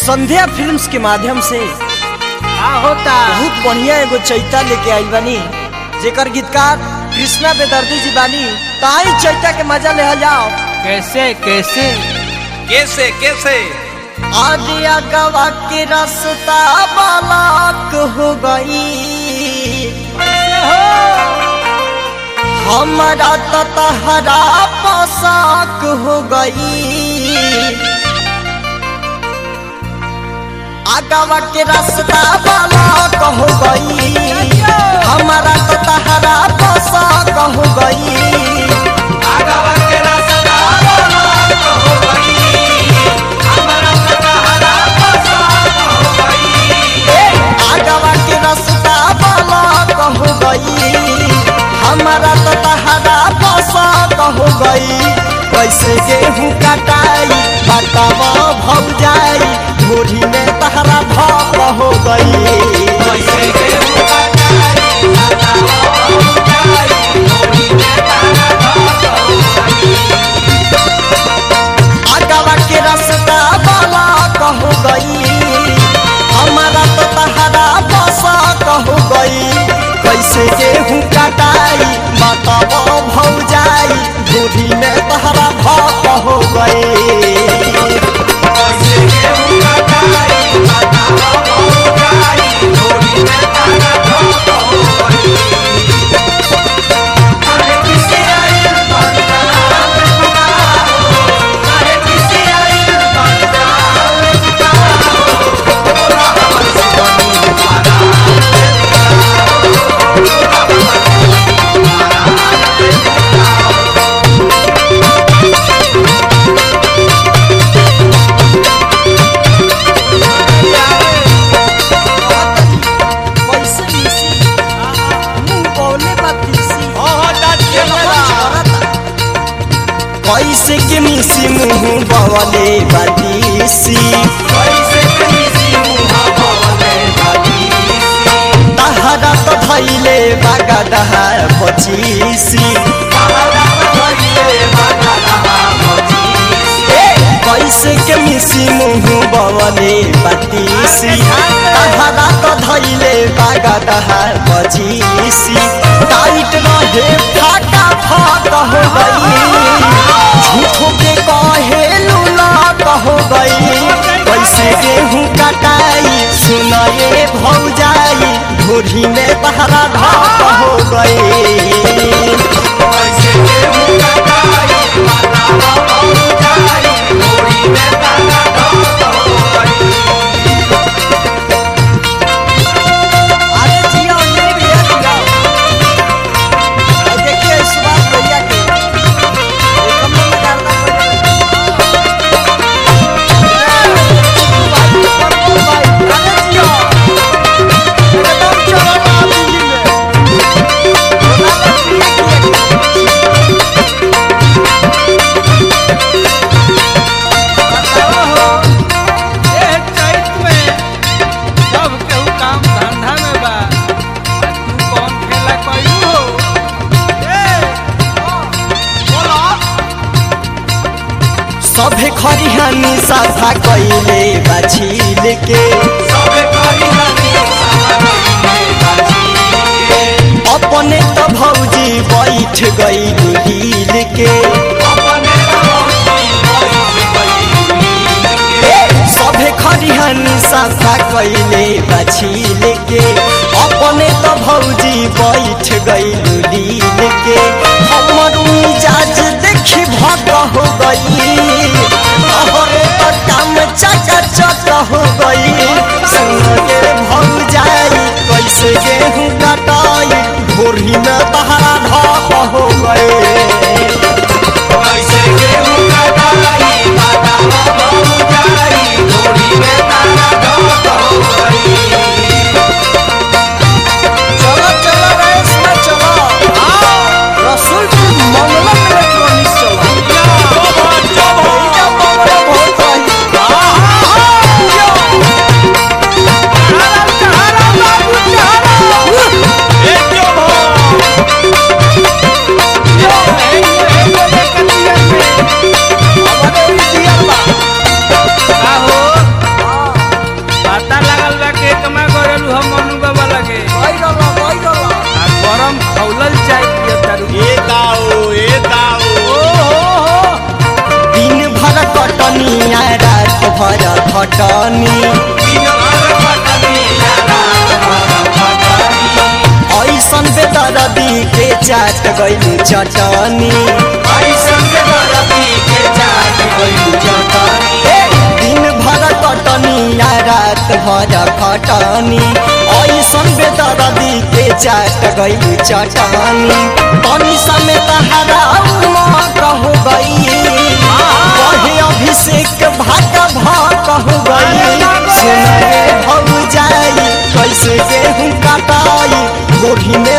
संध्या films के माध्यम से का होता बहुत बढ़िया एगो चैता लेके आइल बानी जेकर गीतकार कृष्णा बेदर्दी जी बानी ताई चैता के मजा ले जाओ कैसे कैसे कैसे कैसे आदिया गवा के रास्ता बालाक हो गई हमारा तो तहरा पोशाक हो गई आगवा के रास्ता बालाक हो गई हमारा तो तहरा पोशाक हो गई आगवा के रास्ता बालाक हो गई हमारा तो तहरा पोशाक हो गई कैसे गेहूँ कटाई बतावा भौ जाई भोरी में तहरा भाप हो गई आगवा के रास्ता वाला कहो गई हमारा तो तहरा बसा कहो गई कैसे गेहूँ कटाई बताओ भौ जाई भूरी में तहरा भाप हो गई कैसे मिसी मुंह बोले बतीसी कैसे के मिसी मुंह बवले बतीसी तहरा तो धैले बागा दहा पचीसी कैसे के मिसी मुंह बवले बतीसी तहरा तो धैले बागा दहा पचीसी टाइट रहे फाटा फाट हो गई झूठो के कहे लूला कहो गई कैसे गेहूँ कटाई सुनाए भौ जाई भोरी में तहरा ढाप हो गई अरे जिया ये भैया जिया और देखिए सुभाष भैया के ये कमरे में डालना ए चैत में सब केहू काम धंधा में बा आ तू कौन खेला कइलू हो ए बोलो सभे खरिहानी साफा कैले बाछील के अपने तो भौजी बैठ गई हिल के सभे खरिहानी साफा कैले बाछील के अपने तो भौजी बैठ गई लील के हमर मिजाज देखी भक हो गई तोहरे तो काम चका चक हो गई संगे भौ जाई कैसे गेहूँ कटाई भोरी में तहरा ढाप हो गए चलो चलो रेस में चलो रसूलपुर मंगलम इलेक्ट्रॉनिक्स चलो भैया मंगलम बहुत रही। चाट गइलू चटनी ए, दिन भर कटनी आ रात भर खटनी ऐसन बेदरदी के चाट गइलू चटनी तनी समेत हरा कहू गई कहे अभिषेक भाका भाक हो गई सुनाए भौ जाई कैसे गेहूं कटाई गोभी में